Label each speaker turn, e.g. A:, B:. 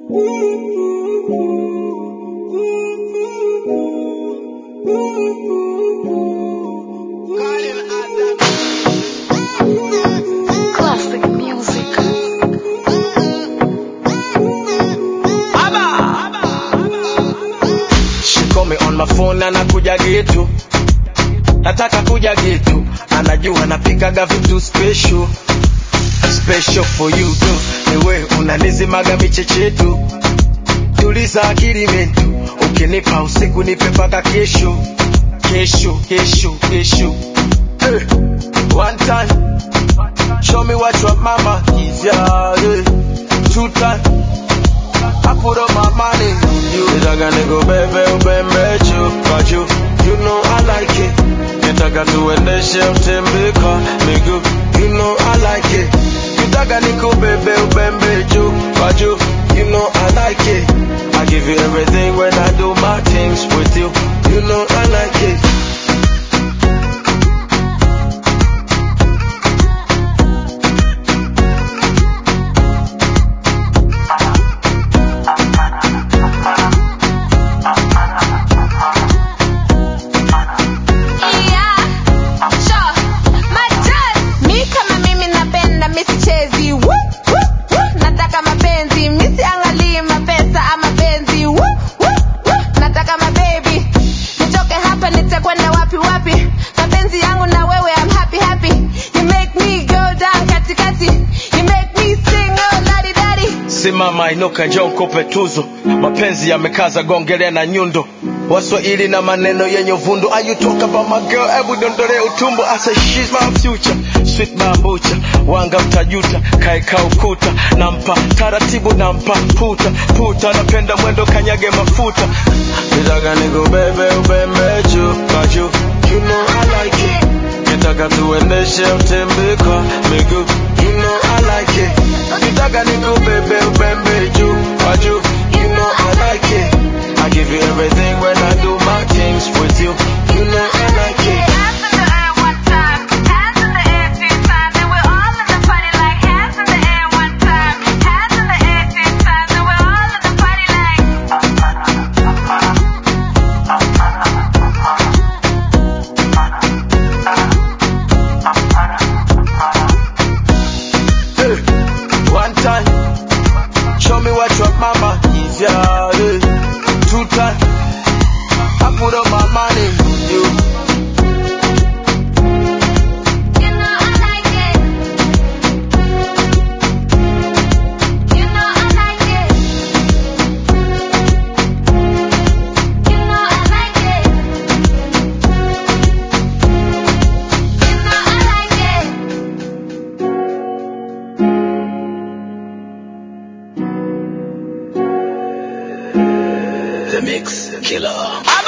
A: Classic music.
B: She call me on my phone na nakuja getu, nataka kuja getu, anajua napikaga vitu special special for you tu, niwe unanizimaga michechetu, tuliza akili mentu, ukinipa usiku nipe paka kesho kesho kesho kesho. Hey, one time show me what your mama is, yeah, yeah. two time I put up my money on you. Nitaka nikubebe ubembe juu kwa juu. You know I like it. Nitaka tuendeshe utembe kwa miguu. You know I like it. Nitaka nikubebe ubembe juu kwa juu. You know I like it. I give you everything when I do my things with you. You know I like it.
A: Yeah, sure. Majoz. Mi kama mimi napenda mi sichezi Woo, woo, woo. nataka mapenzi mi siangalii mapesa ama penzi Woo, woo, woo. nataka mabebi nitoke hapa nitakwenda wapi wapi mapenzi yangu na wewe I'm happy happy you make me go down katikati you make me sing oh ladi dadi
B: Simama inuka, njoo nikupe tuzo. Mapenzi yamekaza, gongelea na nyundo. Waswahili na maneno yenye uvundo. Are you talk about my girl? Hebu dondole utumbo. I say she's my future, sweet bambucha. Wanga mtajuta, kaeka ukuta. Nampa taratibu, nampa puta puta. Napenda mwendo, kanyage mafuta. Nitaka nikubebe ubembe juu kwa juu. You know I like it. Nitaka tuendeshe utembe kwa miguu. You know I like it. Nitaka nikubebe ubembe juu kwa juu. You know I like it. I give you everything when I do my things with you. You know I like it.
A: Hands in the air one time, hands in the air two times, and we're all in the party like hands in the air one time, hands in the air two times, and we're all in the party like.
B: Hey, one time, show me what your mama is, yeah. hey. Two time, I put up my money on you.
A: You know I like it. You know I like it. You know I like it. You know I like it.
B: The Mix Killer.